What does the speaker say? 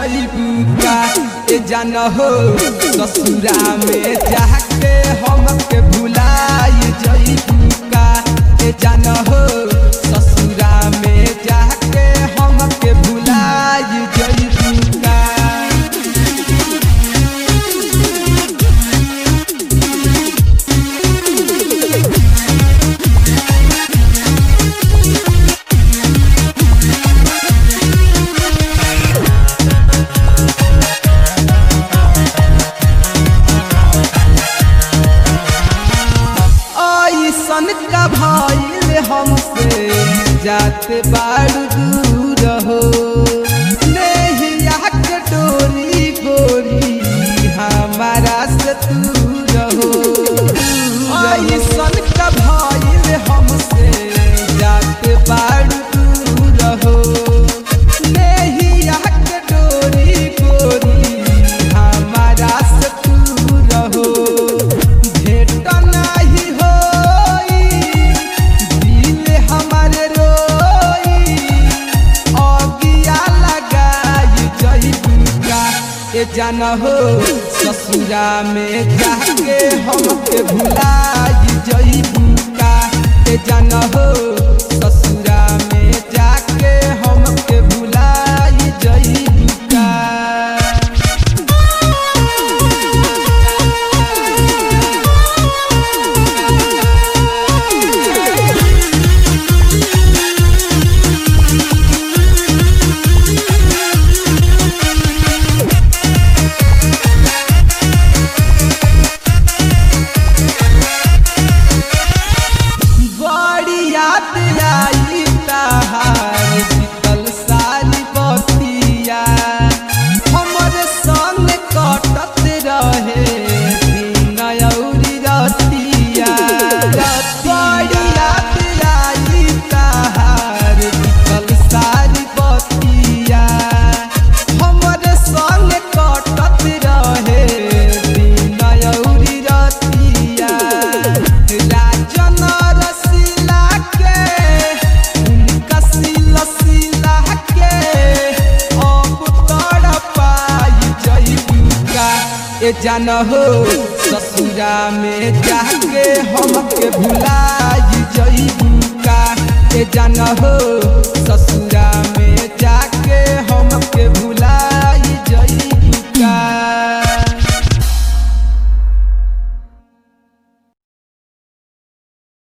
जइबू का ए जान हो ससुरा में जाके हमके भुलाई जइबू का ए जान हो ससुरा में जाके हमके भुलाई जइबू का ऐसन का भइल हमसे जाते बाड़ू दूर हो नेहिया के डोरी गोरी हमारा से दूर हो ऐसन का भइल हमसे जाते बाड़ू दूर हो नेहिया के डोरी गोरी हमारा से दूर हो भेट नाही होई दिल हमारे रोई अगिया लगाई जइबू का ए जान हो ससुरा में जाके हमके भुलाई जइबू का ए जान हो ससुरा में जाके हमके भुलाई जइबू का बड़ी याद आई तहार बीतल साली बतिया हमर संग कटत रहे दिन अउरी रतिया बड़ी याद आई तहार बीतल साली बतिया हमर संग कटत रहे दिन अउरी रतिया राजन रसीला के उनका सिला सिला के अब तड़ पाई जइबू का ए जान हो ससुरा में जाके हमके भुलाई जइबू का ए जान हो ससुरा में